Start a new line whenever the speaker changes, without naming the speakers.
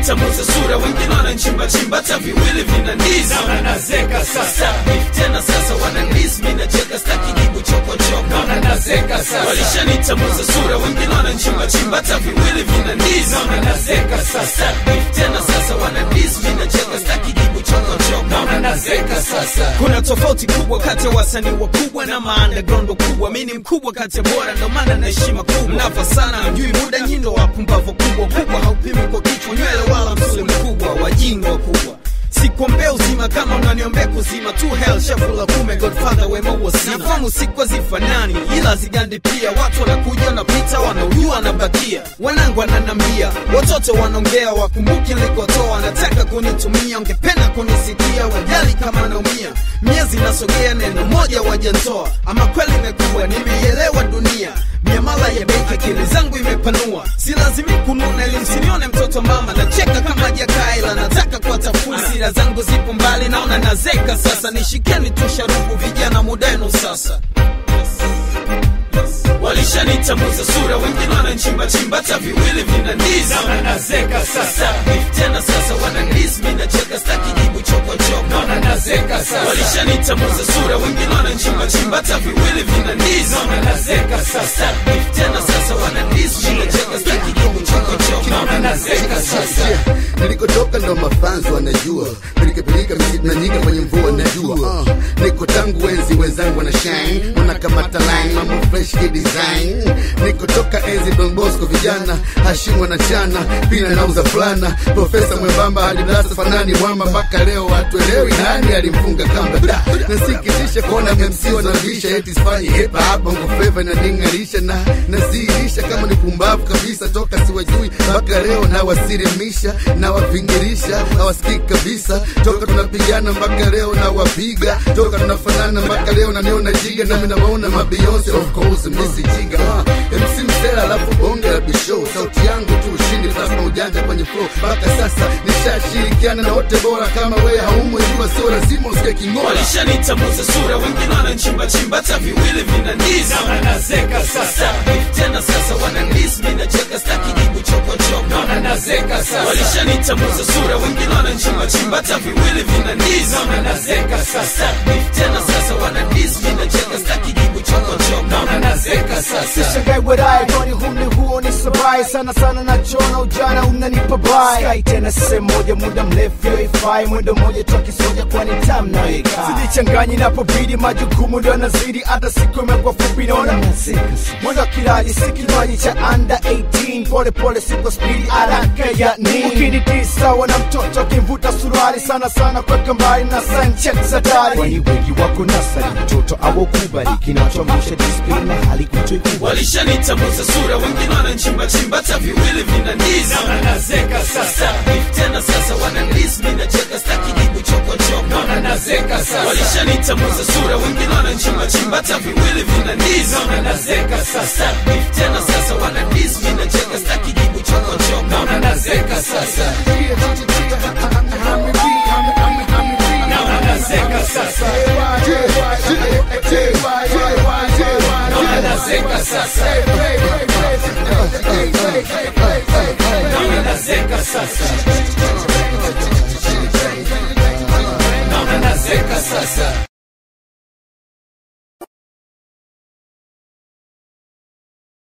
nitamuza sura wengine wananchimba chimba hata viwili vinaniza
naona nazeka sasa
Beef tena sasa wananiz mi nacheka staki jibu chokochoko
naona nazeka sasa
walishanitamuza sura wengine wananchimba chimba hata viwili vinaniza
naona nazeka sasa
Beef tena sasa wananiz mi nacheka staki jibu chokochoko
naona nazeka sasa
kuna tofauti kubwa kati ya wasanii wakubwa na maandaground kubwa mi ni mkubwa kati ya bora ndo maana na heshima kubwa mnafa sana mjui muda nyindo wapumbavu kubwa kubwa haupimi kwa kichwa nywele wala msuli mkubwa wajinga wakubwa sikuombea uzima kama unaniombea kuzima tu hell shafula kume godfather wema huo sina nafamu siku hazifanani ila zigandi pia watu wanakuja wanapita wanaujua wanabakia wanangu wananambia watoto wanaongea wakumbuki nilikotoa wanataka kunitumia ungependa kunisikia wajali kama naumia miezi nasogea neno moja wajantoa ama kweli imekuwa nimeielewa dunia miamala ya benki akili zangu imepanua si lazimi kununa ili msinione mtoto mama nacheka kama jakaila nataka kuwatafuna sira zangu zipo mbali naona nazeka sasa nishikeni tu sharubu vijana mudenu sasa walishanitamuza sura wengine wananchimbachimba hata viwili vinaniza
naona nazeka sasa
Beef tena sasa wananiz mi nacheka staki jibu chokochoko
naona nazeka sasa
walishanitamuza sura wengine wananchimbachimba hata viwili vinaniza
naona nazeka sasa
Beef tena sasa wananiz mi nacheka staki jibu chokochoko
naona nazeka sasa
Yeah, nilikotoka ndo mafanzo wanajua pilikapilika misi tunanyika kwenye mvua najua uh, niko tangu enzi wenzangu wana shine wanakamata line mambo fresh ki design nikotoka enzi Don Bosco vijana hashimu wanachana pina nauza fulana profesa mwembamba hadi darasa fanani mwamba mpaka leo watuelewi nani alimfunga kamba da nasikitisha kuona MC wanavisha eti sifanyi hip hop bongo flava inaning'arisha na naziirisha kama ni pumbavu kabisa toka siwajui mpaka leo nawasirimisha nawavingirisha hawasikiki kabisa toka tunapigana mpaka leo nawapiga toka tunafanana mpaka leo naniona jiga nami nawaona mabeyonce of course misi jiga uh, MC msela alafu bonge la bishow sauti yangu tu ushindi plasma ujanja kwenye flow mpaka sasa nishashirikiana na wote bora kama wewe haumwe jua sio lazima usike kingola
walishanitamuza sura wengine wananchimbachimba hata viwili vinaniza
naona nazeka sasa
Beef tena sasa wananiz mi nacheka staki jibu chokochoko
naona nazeka sasa
walishanitamuza sura wengine wananchimbachimba hata viwili vinaniza
naona nazeka sasa
Beef tena sasa wananiz mi nacheka staki jibu chokochoko
naona nazeka sasa
Sishangai wadaye kwani humni huo ni sabai sana sana nachona ujana unanipa bai Sky tena sehemu moja muda mrefu yoifai mwendo moja toki soja kwani tam naika sijichanganyi napobidi majukumu ndo yanazidi hata siku imekuwa fupi naona mwendo kilaji si kinywaji cha under 18 pole pole siko spidi haraka ya nini ukinitisa wana mtoto kimvuta suruali sana sana kweka mbali na sanchet za dari kwani wengi wako nasari mtoto awokubali kinachoamsha disiplini na hali kutoikubali
walishanitamuza sura wengine wananchimbachimba hata viwili vinaniza
naona nazeka sasa
Beef tena sasa wananiz mi nacheka staki jibu chokochoko
naona nazeka sasa
walishanitamuza sura wengine wananchimbachimba hata viwili vinaniza
naona nazeka sasa
Beef tena sasa wananiz mi nacheka staki jibu chokochoko
naona nazeka sasa naona nazeka sasa naona nazeka sasa naona nazeka sasa naona nazeka sasa